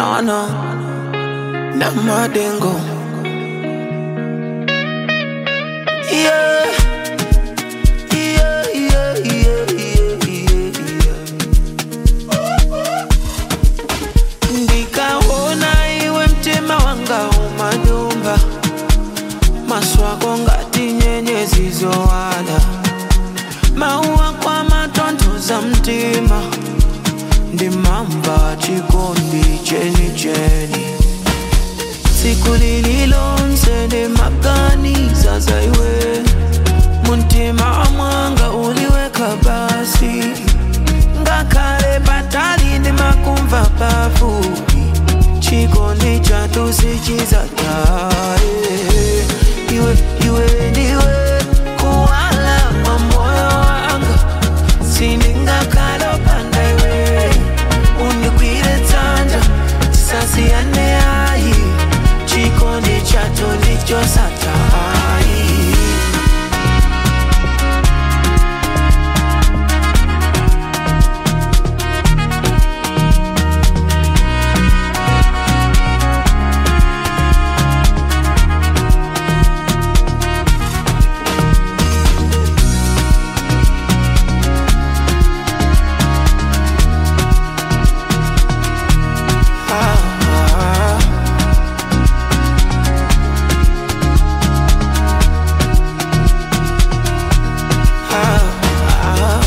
No, no, na madengo. Yeah. Yeah, yeah, yeah, yeah, yeah, yeah. Ndikaona iwe mtima wanga umanyumba maswako ngati nyenyezi zowala mauwa kwa matonthoza mtima ndimamba chikondi chenicheni tsiku lililonse ndimaganiza za iwe muntima mwanga uliweka basi ngakhale patali ndimakumva pafupi chikondi chathu sichizataye iwe iwe ndiwe kuwala kwa moyo wanga sindingakhale opanda iwe undigwire dzanja tisasiyane ayi chikondi chathu ndichosatayi ah, ah. Ah, ah.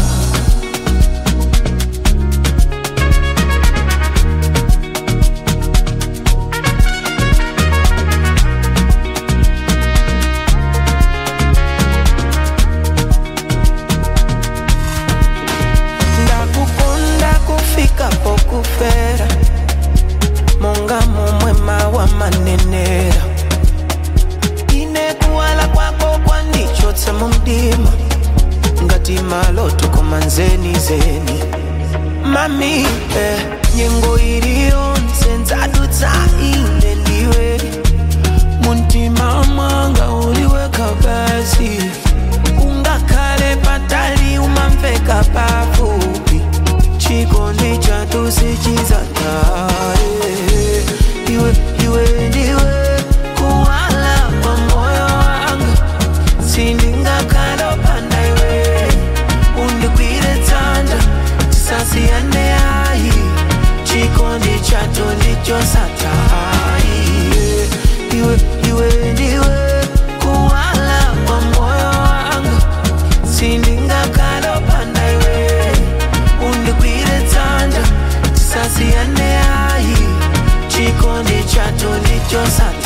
ndakukonda kufika pokufera monga momwe mawa manenera ine kuwala kwako kwandichotsa mu mdima ngati maloto koma nzeni zeni mami eh, nyengo iliyonse ndzadutsa ine ndiwe muntima mwanga uliweka basi ungakhale patali umamveka pafupi chikondi chathu sichizataye iwe iwe ndiwe kuwala kwa moyo wanga sindingakhale opanda iwe undigwire dzanja tisasiyane ayi chikondi chathu ndichosatayi iwe iwe ndiwe kuwala kwa moyo wanga sindingakhale opanda iwe undigwire dzanja tisasiyane ayi chikondi chathu ndichosatayi